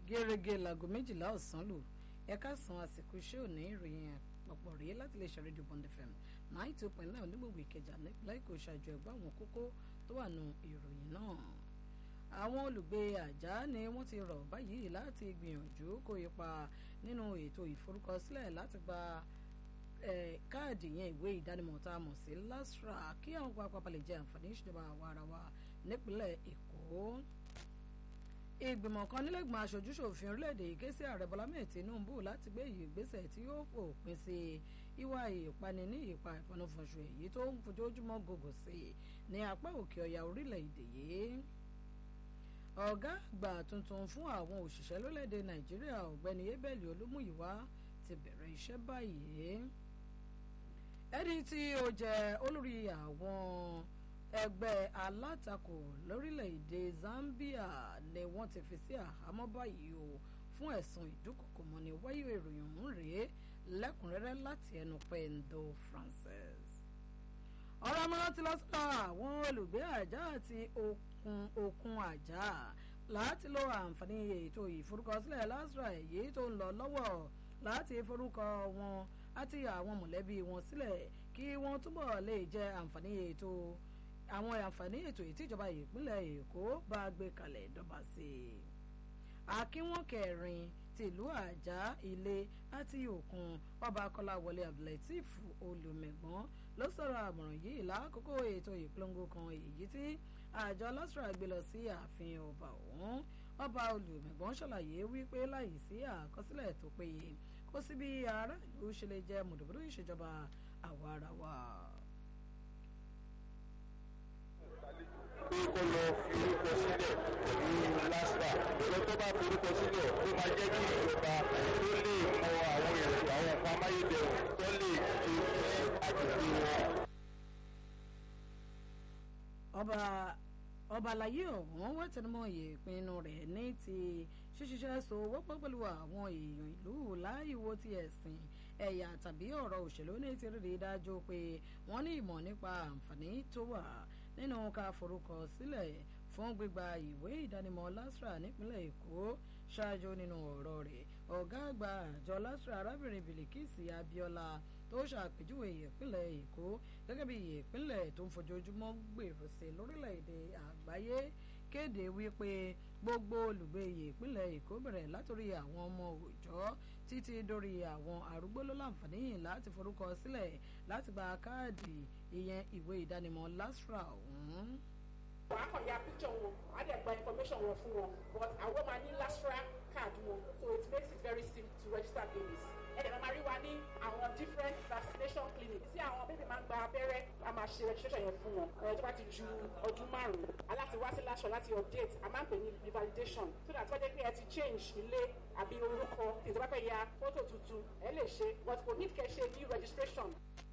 gẹ́gẹ́ láago méjìlá ọ̀sán lù ẹ̀ka san àsìkò iṣẹ́ òní ìròyìn àpapọ̀ rèé láti lè ṣàrédíò Bond FM nine two point nine onígbògbò ìkẹjà nípínlẹ̀ èkó ṣàjọ ẹ̀gbọ́n àwọn kókó tó wà nù ìròyìn náà àwọn olùgbé àjà ni wọ́n ti rọ̀ báyìí láti gbìyànjú kó ipa nínú ètò ìforúkọsílẹ̀ láti gba káàdì yẹn ìwé ìdánimọ̀ tá a mọ̀ sí LASTRA kí àwọn pápá lè jẹ àǹfààní ìṣèjọba àwa ara wa nípínlẹ̀ èkó ìgbìmọ̀ kan nílẹ̀gbọ̀n aṣojúṣòfin orílẹ̀-èdè yìí ké sí ààrẹ bọ́lá mẹ́ẹ̀ tinubu láti gbé ìgbésẹ̀ tí yóò fòpin sí ìwà ìpani ní ìpa ìfọnúfọnṣu èyí tó ń fojoojúmọ́ gògò sí ní apá òkè ọ̀yà orílẹ̀-èdè yìí ọ̀gá àgbà tuntun fún àwọn òṣìṣẹ́ lórílẹ̀-èdè nàìjíríà ọ̀gbẹ́ni ebeli olúmúyìwá ti bẹ̀rẹ̀ iṣẹ́ báyìí ẹni tí ó jẹ́ olórí àwọn ẹgbẹ́ alátakò lórílẹ̀‐èdè Zambia ni wọ́n ti fi sí àhámọ́ báyìí o fún ẹ̀sùn ìdúkòkòmọ́ni wáyé ìròyìn ọ̀hún rèé lẹ́kùnrẹ́rẹ́ láti ẹnu Pendo Francis. ọ̀rọ̀ amọ̀ràn ti lọ sọ́dọ̀ àwọn olùgbé àjà àti òkun àjà láti lo àǹfààní ètò ìforúkọsílẹ̀ LASTRA èyí tó ń lọ lọ́wọ́ láti forúkọ wọn àti àwọn mọ̀lẹ́bí wọn sílẹ̀ kí wọ́n túbọ̀ lè jẹ àǹfààní ètò àwọn àǹfààní ètò ìtìjọba ìpínlẹ̀ èkó bá gbé kalẹ̀ dọ́ba sí i. akínwọ̀n kẹrin tìlú àjà ilé àti òkun ọba kọláwọlé abdulateef olùmẹ̀gbọ́n ló sọ̀rọ̀ àmọ̀ràn yìí lákòókò ètò ìpolongo kan èyí tí àjọ LASTRA gbé lọ sí ààfin ọba ọ̀hún ọba olùmẹ̀gbọ́n ṣàlàyé wípé láì sí àkọsílẹ̀ tó péye kó sí bí aráàlú ṣe lè jẹ mùdùmùdù ìṣèjọba àwa ara wa. pé kó lọ fi orúkọ sílẹ̀ pẹ̀lú LASTRA ìjọba tó bá forúkọ sílẹ̀ ó máa jẹ́ kí ìjọba tó lè mọ àwọn ètò àwọn nǹkan amáyédẹrùn tó lè ṣe ní agbègbè wọn. ọba ọba àlàyé ọ̀hún wọ́n tẹnumọ́ ìpinnu rẹ̀ ní ti ṣíṣiṣẹ́ so wọ́pọ̀ pẹ̀lú àwọn èèyàn ìlú láìwo ti ẹ̀sìn ẹ̀yà tàbí ọ̀rọ̀ òṣèlú ní ti rí i dájú pé wọ́n ní ìmọ̀ nípa àǹfààní tó wà nínú ká forúkọ sílẹ̀ fún gbígba ìwé ìdánimọ̀ LASTRA nípínlẹ̀ Èkó ṣáájú nínú ọ̀rọ̀ rẹ̀ ọ̀gá àgbà àjọ LASTRA arábìnrin Bilikisi Abiola tó ṣàpèjúwe ìpínlẹ̀ Èkó gẹ́gẹ́ bí ìpínlẹ̀ tó ń fojoojúmọ́ gbèrò sí lórílẹ̀‐èdè àgbáyé kéde wípé gbogbo olùgbé ìpínlẹ̀ Èkó bẹ̀rẹ̀ látòrí àwọn ọmọ òòjọ́ títí dórí àwọn arúgbó ló láǹfààní láti forúkọ sílẹ̀ láti gba káàdì ìyẹn ìwé ìdánimọ̀ LASTRA ọ̀hún. wà á kàn ya picture wọn wà á dẹ̀ gba information wọn fún wọn but àwọn máa ní LASTRA card wọn so it makes it very simple to register babies ẹ̀dẹ̀ máa rí wa ní àwọn different vaccination clinics tí àwọn bébì máa ń gba abẹ́rẹ́ a máa ṣe registration yẹn fún wọn ẹ̀ tó bá ti ju ọdún márùn-ún aláti wá sí LASTRA láti update a máa ń pè ní revalidation so that wọ́n jẹ́ pé ẹ ti change ilé àbí orúkọ ètò bá fẹ́ ya fọ́tò tuntun ẹ lè ṣe but kò ní kẹ́ ṣe new registration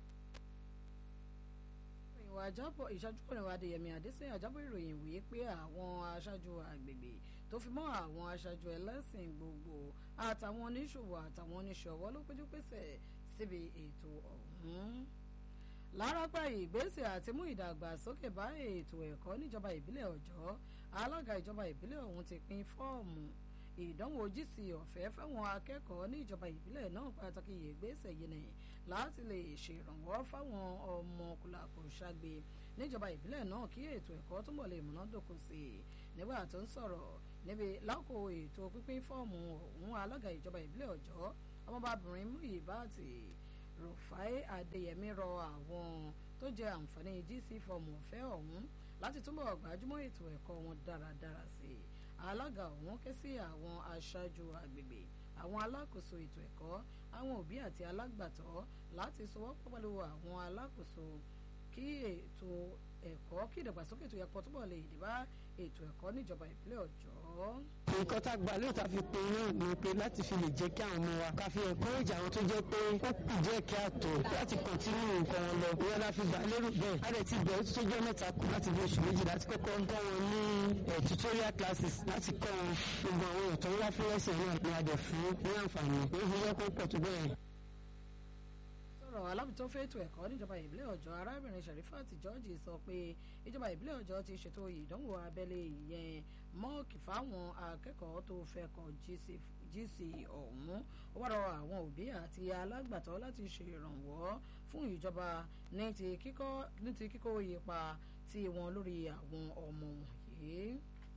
ìwà àjábọ̀ ìṣàjúkọ̀rẹ̀ wa adéyẹmí adésínà àjábọ̀ ìròyìn wí pé àwọn aṣáájú àgbègbè tó fi mọ́ àwọn aṣáájú ẹlẹ́sìn gbogbo àtàwọn oníṣòwò àtàwọn oníṣòwò ló péjú pésẹ̀ síbi ètò ọ̀hún. lárápá ìgbésẹ̀ àti mú ìdàgbàsókè bá ètò ẹ̀kọ́ níjọba ìbílẹ̀ ọ̀jọ́ alága ìjọba ìbílẹ̀ ọ̀hún ti pín fọ́ọ̀mù ìdánwò GC ọ̀fẹ́ fáwọn akẹ́kọ̀ọ́ ní ìjọba ìbílẹ̀ náà pàtàkì ìgbésẹ̀ yìí ni láti lè ṣèrànwọ́ fáwọn ọmọ kùlàkù ṣàgbé níjọba ìbílẹ̀ náà kí ètò ẹ̀kọ́ túnbọ̀ lè múnádóko sí i nígbà tó ń sọ̀rọ̀ níbi lákò ètò pínpín fọ́ọ̀mù ọ̀hún alága ìjọba ìbílẹ̀ ọ̀jọ́ ọmọbabìnrin Muyibat Rufai Adéyẹmí rọ àwọn tó jẹ àǹfààní GC fọ́ọ̀mù ọ̀fẹ́ ọ̀hún láti túnbọ̀ gbájúmọ́ ètò ẹ̀kọ́ wọn dáradára sí i alága ọ̀hún ké sí àwọn aṣáájú àgbègbè àwọn alákòóso ètò ẹ̀kọ́ àwọn òbí àti alágbàtọ́ láti sọwọ́pọ̀ pẹ̀lú àwọn alákòóso kí ètò ẹ̀kọ́ kí ìdàgbàsókè ètò ẹ̀kọ́ túbọ̀ lè dé bá ètò ẹ̀kọ́ níjọba ìpínlẹ̀ ọ̀jọ́. nǹkan tá a gbà lóòótọ́ fi pe náà ni pé láti fi lè jẹ́ kí àwọn ọmọ wa ká fi encourage àwọn tó jẹ́ pé ó kù díẹ̀ kí a tó láti continue nǹkan wọn lọ ìyẹn la fi gbà lérò bẹ́ẹ̀ a dẹ̀ ti bẹ̀rẹ̀ tó jẹ́ mẹ́ta kù láti bí oṣù méjì láti kọ́kọ́ ń kọ́ wọn ní tutorial classes láti kọ́ wọn gbogbo àwọn èèyàn tó ń wá fún ẹ̀sìn náà ni a dẹ̀ fún ní àǹfààní ní ìfúnjẹ́ kó pọ̀ tó bẹ́ẹ̀. sọ̀rọ̀ alábìtó fẹ́tò ẹ̀kọ́ níjọba ìbílẹ̀ ọ̀jọ́ arábìnrin sharifat george sọ pé ìjọba ìbílẹ̀ ọ̀jọ́ ti ṣètò ìdánwò abẹ́lé ìyẹn mọ́ọ̀kì fáwọn akẹ́kọ̀ọ́ tó fẹ́ kọ gc ọ̀hún ó wá rọ àwọn òbí àti alágbàtọ́ láti ṣe ìrànwọ́ fún ìjọba ní ti kíkó ipa tí wọn lórí àwọn ọmọ wọ̀nyí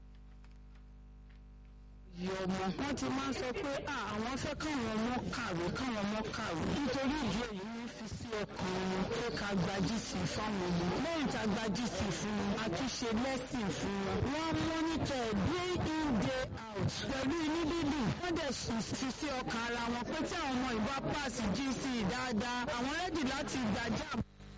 yìí ọmọ wọn ti máa ń sọ pé àwọn fẹ́ káwọn ọmọ kàwé káwọn ọmọ kàwé nítorí ìdí èyí ní fi sí ọkàn wọn pé ká gba gc fáwọn ọmọ lẹ́yìn tá a gba gc fún wọn a tún ṣe lẹ́sìn fún wọn wọ́n mọ́nítọ̀ day in day out pẹ̀lú inú dídùn wọ́n dẹ̀ fi sí ọkàn ara wọn pé tí àwọn ọmọ ìbá pàṣẹ gc dáadáa àwọn rẹ́dì láti gbàjà.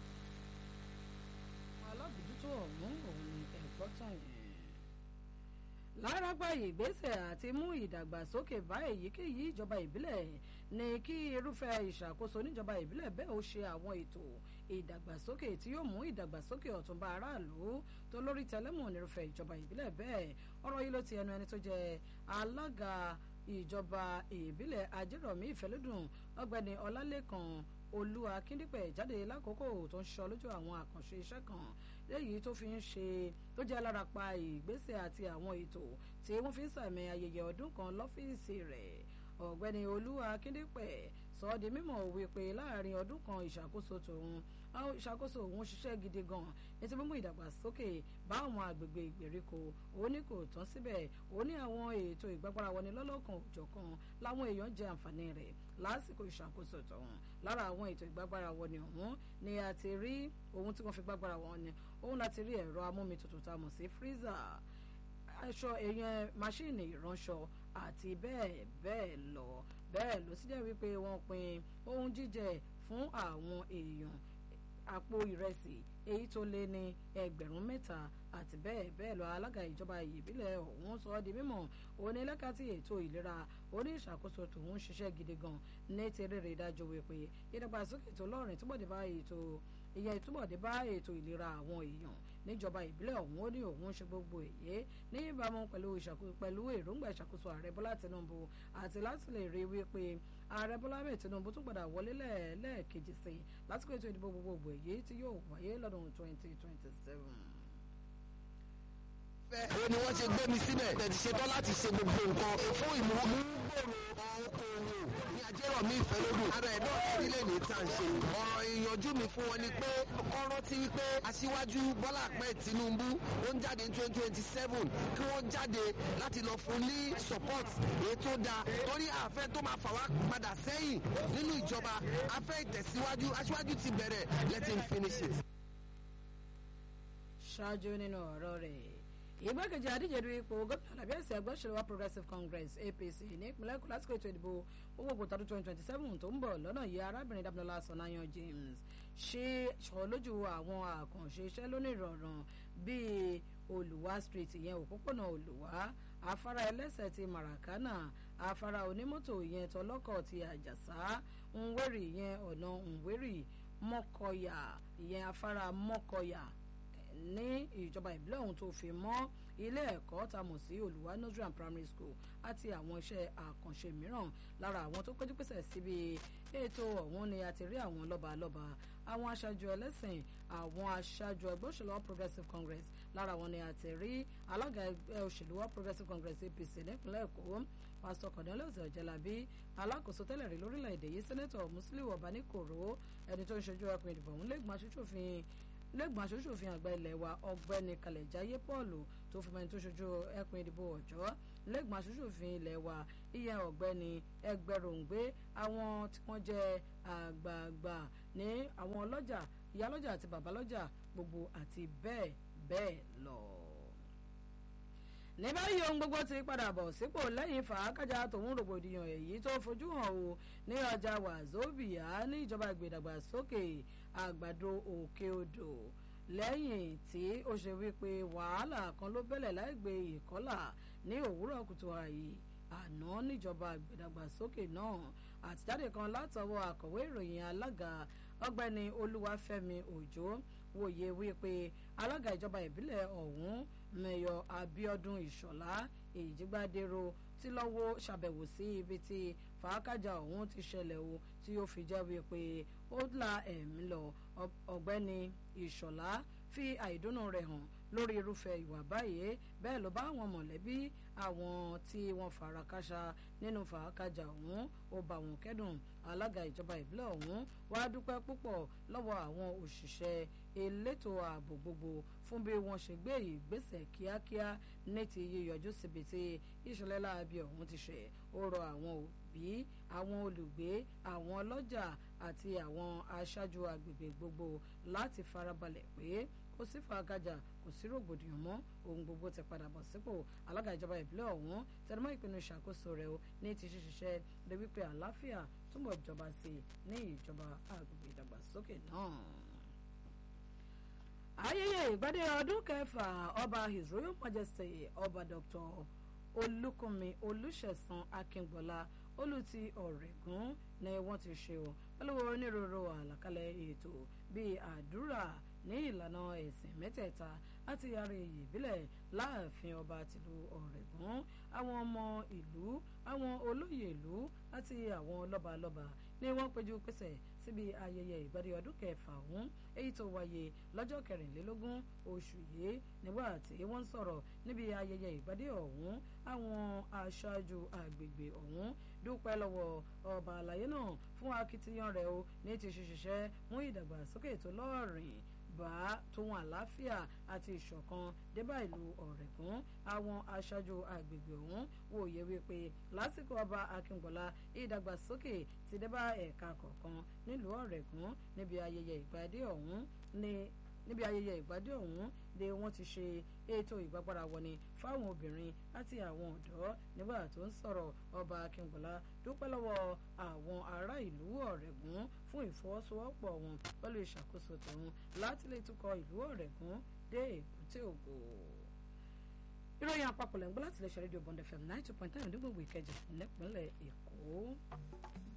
alábòjútó ọ̀hún òun ni ẹ̀gbọ́tàn yẹn lárágbá ìgbésẹ̀ àti mú ìdàgbàsókè bá èyíkéyìí ìjọba ìbílẹ̀ ní kí irúfẹ́ ìṣàkóso níjọba ìbílẹ̀ bẹ́ẹ̀ ó ṣe àwọn ètò ìdàgbàsókè tí yóò mú ìdàgbàsókè ọ̀túnba aráàlú tó lórí tẹlẹ́mù nírúfẹ́ ìjọba ìbílẹ̀ bẹ́ẹ̀ ọ̀rọ̀ yìí ló ti ẹnu ẹni tó jẹ́ alága ìjọba ìbílẹ̀ ajérọ̀mí ìfẹ́lódùn ọ̀gbẹ́ni ọlálẹ́kan olú akíndípẹ̀ jáde lákòókò tó ń ṣọ lójú àwọn àkànṣe iṣẹ́ kan léyìí tó fi ń ṣe tó jẹ́ alárapa ìgbésẹ̀ àti àwọn ètò tí wọ́n fi ń sàmì ayẹyẹ ọdún kan lọ́fíìsì rẹ̀ ọ̀gbẹ́ni olú akíndípẹ̀ sọ ọ́ di mímọ̀ wípé láàrin ọdún kan ìṣàkóso tòun àwọn ìṣàkóso òun ṣiṣẹ́ gidi gan ètò mímú ìdàgbàsókè bá àwọn àgbègbè ìgbèríko òun ní kò tán síbẹ̀ òun ní àwọn ètò ìgbàgbára wọni lọ́lọ́kan òjọ̀kan láwọn èèyàn jẹ àǹfààní rẹ̀ lásìkò ìṣàkóso tòun lára àwọn ètò ìgbàgbára wọni ọ̀hún ni a ti rí ohun tí wọ́n fi gbàgbára wọn ni òun láti rí ẹ̀rọ amómitutù tá a mọ̀ sí freezer aṣọ èèyàn máṣíìnì ìránṣọ àti bẹ́ẹ̀ bẹ́ẹ̀ lọ bẹ́ẹ̀ ló sì jẹ́ wípé wọ́n pín ohun jíjẹ fún àwọn èèyàn àpò ìrẹsì èyí tó lé ní ẹgbẹ̀rún mẹ́ta àti bẹ́ẹ̀ bẹ́ẹ̀ lọ alága ìjọba ìbílẹ̀ ọ̀hún sọ ọ́ di mímọ̀ onílẹ́kàtì ètò ìlera oní ìṣàkóso tòun ṣiṣẹ́ gidi gan ní ti rèrè dájú wípé ìdàgbàsókè tó lọ́rìn túbọ̀ dé bá ètò ìyẹn túbọ̀ dé bá ètò ìlera àwọn èèyàn níjọba ìbílẹ̀ ọ̀hún ó ní òun ṣe gbogbo èyí ní ìbámu pẹ̀lú èròǹgbà ìṣàkóso ààrẹ bọ́lá tinubu àti láti lè rí wípé ààrẹ bọ́lá mẹ́ẹ̀ tinubu tún padà wọlé lẹ́ẹ̀kejì sí i lásìkò ètò ìdìbò gbogbogbò èyí tí yóò wáyé lọ́dún twenty twenty seven fẹ́. ó ní wọ́n ṣe gbé mi síbẹ̀ tẹ̀sí ṣetán láti ṣe gbogbo nǹkan fún ìmúgbòòrò okòwò ní ajérọ̀mí ìfẹ́lódù. ara ẹ̀ náà ẹ̀rí lè ní tà ń ṣe. ọ̀rọ̀ ìyànjú mi fún wọn ni pé kọ́ rántí wípé aṣíwájú bọ́lá ahmed tinubu ó ń jáde ní twenty twenty seven kí wọ́n jáde láti lọ fún ní support èyí tó dáa torí àfẹ́ tó máa fà wá padà sẹ́yìn nínú ìjọba afẹ́ ìtẹ̀síwájú aṣíwájú ti bẹ̀rẹ̀ let him finish it. ṣáájú nínú ọ̀rọ̀ rẹ̀ ìgbákejì adíje du ipò gómìnà alábí ẹsẹ ẹgbẹ́ òṣèlú wa progressive congress apc ní ìpínlẹ̀ èkó lásìkò ètò ìdìbò gbogbogbò tọdún twenty twenty seven tó ń bọ̀ lọ́nà yìí arábìnrin damilola sọnayan james ṣe sọ lójú àwọn àkànṣe iṣẹ́ lónìí ìrọ̀rùn bíi olùwà street ìyẹn òpópónà olùwà afárá ẹlẹ́sẹ̀ ti maracana afárá onímọ́tò ìyẹn tọlọ́kọ̀ ti àjàsá nwérì ìyẹn ọ̀nà nwérì mọ́kọ̀yà ìyẹn afárá mọ́kọ̀yà ní ìjọba ìbílẹ̀ ọ̀hún tó fi mọ́ ilé ẹ̀kọ́ tá a mọ̀ sí olùwà nursery and primary school àti àwọn iṣẹ́ àkànṣe mìíràn lára àwọn tó péjú pèsè síbi ètò ọ̀hún ni a ti rí àwọn lọ́balọ́ba àwọn aṣáájú ẹlẹ́sìn àwọn aṣáájú ẹgbẹ́ òṣèlú all progressives congress lára wọn ni a ti rí alága ẹgbẹ́ òṣèlú all progressives congress apc nípínlẹ̀ èkó pásítọ̀ cornelius ọ̀jẹ̀lábí alákòóso tẹ́lẹ̀ rí lórílẹ̀‐èdè yìí sẹ́nẹ́tọ̀ musiliu ọ̀bánikòrò ẹni tó ń ṣojú ẹkùn ìdìbò ọ̀hún lẹ́gbọ̀n aṣojú-òfin lẹ́gbọ̀n aṣojú-òfin àgbà ilẹ̀ wa ọ̀gbẹ́ni kalẹ̀jáyé paul tó fi mẹ́ni tó ṣojú ẹkùn ìdìbò ọ̀jọ́ lẹ́gbọ̀n aṣojú-òfin ilẹ̀ wa ìyẹn ọ̀gbẹ́ni ẹgbẹ̀rúngbé àwọn tí wọ́n jẹ́ àgbààgbà ní àwọn ọlọ́jà ìyálọ́jà àti bàbálọ́jà gbogbo àti bẹ́ẹ̀ bẹ́ẹ̀ lọ ní báyìí ohun gbogbo ti padà bọ̀ sípò lẹ́yìn fàákàjà tòun rògbòdìyàn èyí tó fojú hàn o ní ọjà wàzóbìà ní ìjọba ìgbèdàgbàsókè àgbàdo òkè odò lẹ́yìn tí ó ṣe wípé wàhálà kan ló bẹ̀lẹ̀ láìgbé ìkọ́là ní òwúrọ̀ kùtù àyè àná níjọba ìgbèdàgbàsókè náà àtijáde kan látọwọ́ akọ̀wé ìròyìn alága ọgbẹ́ni olúwàfẹ́mi òjò wòye wípé alága ìjọba ìbílẹ̀ ọ̀hún mẹ́yọ abiodun ìṣọ̀lá èjìgbádẹ́rọ tí lọ́wọ́ ṣàbẹ̀wò sí ibi tí fàákàjà ọ̀hún ti ṣẹlẹ̀ o tí ó fi jẹ́ wípé ó la ẹ̀mí lọ ọ̀gbẹ́ni ìṣọ̀lá fi àìdùnnú rẹ̀ hàn lórí irúfẹ́ ìwà báyìí bẹ́ẹ̀ ló bá àwọn mọ̀lẹ́bí àwọn tí wọ́n fara káṣá nínú fàákàjà ọ̀hún ó bá wọn kẹ́dùn alága ìjọba ìbílẹ̀ ọ̀hún wàá dúpẹ́ púpọ̀ lọ́wọ́ àwọn òṣìṣẹ́ elétò ààbò gbogbo fún bí wọ́n ṣe gbé ìgbésẹ̀ kíákíá ní ti yíyọjú síbi tí ìṣẹ̀lẹ̀ láabi ọ̀hún ti ṣe ó rọ àwọn òbí àwọn olùgbé àwọn ọlọ́jà àti àwọn aṣáájú agbègbè gbogbo láti farabalẹ̀ pé kò sí fàákàjà kò sí rògbòdìyàn mọ́ ohun gbogbo ti padà bọ̀ sípò alága ìjọba ìbílẹ̀ ọ̀hún tẹnumọ́ ìpinnu ìṣàkóso rẹ̀ o ní ti ṣiṣẹ́ rẹ̀ wípé àlàáfíà túbọ̀ jọba sí i ní ìjọba agbègbè ìdàgbàsókè náà ayẹyẹ ìgbádé ọdún kẹfà ọba his royal majesty ọba dr olùkùnmi olùṣẹ̀san akíngbọ́lá olùtí ọ̀rẹ́gùn ni wọ́n ti ṣe o pẹ̀lú onírúurú àlàkalẹ̀ ètò bíi àdúrà ní ìlànà ẹ̀sìn mẹ́tẹ̀ẹ̀ta láti yàrá èyí ìbílẹ̀ láàfin ọba tìlú ọ̀rẹ́gùn àwọn ọmọ ìlú àwọn olóyè ìlú àti àwọn lọ́balọ́ba ni wọ́n péjú pésẹ̀ síbi ayẹyẹ ìgbádé ọdún kẹfà ọ̀hún èyí tó wáyé lọ́jọ́ kẹrìnlélógún oṣù yìí nígbà tí wọ́n ń sọ̀rọ̀ níbi ayẹyẹ ìgbádé ọ̀hún àwọn aṣáájú àgbègbè ọ̀hún dúpẹ́ lọ́wọ́ ọba àlàyé náà fún akitiyan rẹ̀ o ní ti ṣiṣẹ́ mú ìdàgbàsókè tó lọ́ọ̀rìn bá tóun àlàáfíà àti ìṣọ̀kan débà ìlú ọ̀rẹ́kún àwọn aṣáájú àgbègbè ọ̀hún wòye wípé lásìkò ọba akíngbọ́lá ìdàgbàsókè ti débà ẹ̀ka kọ̀ọ̀kan nílùú ọ̀rẹ́kún níbi ayẹyẹ ìgbádé ọ̀hún ní níbi ayẹyẹ ìgbádé ọ̀hún ni wọ́n ti ṣe ètò ìgbàgbára wọni fáwọn obìnrin àti àwọn ọ̀dọ́ nígbà tó ń sọ̀rọ̀ ọba akíngbọ́lá dúpẹ́ lọ́wọ́ àwọn ará ìlú ọ̀rẹ́gùn fún ìfọwọ́sowọ́pọ̀ wọn pẹ̀lú ìṣàkóso tòun láti lè tukọ̀ ìlú ọ̀rẹ́gùn dé èbúté ògo. ìròyìn àpapọ̀ lẹ́ngbọ́n láti lè ṣe rédíò bond fm ninety point nine ní gbogbo ìkẹjà nípínlẹ̀ èkó.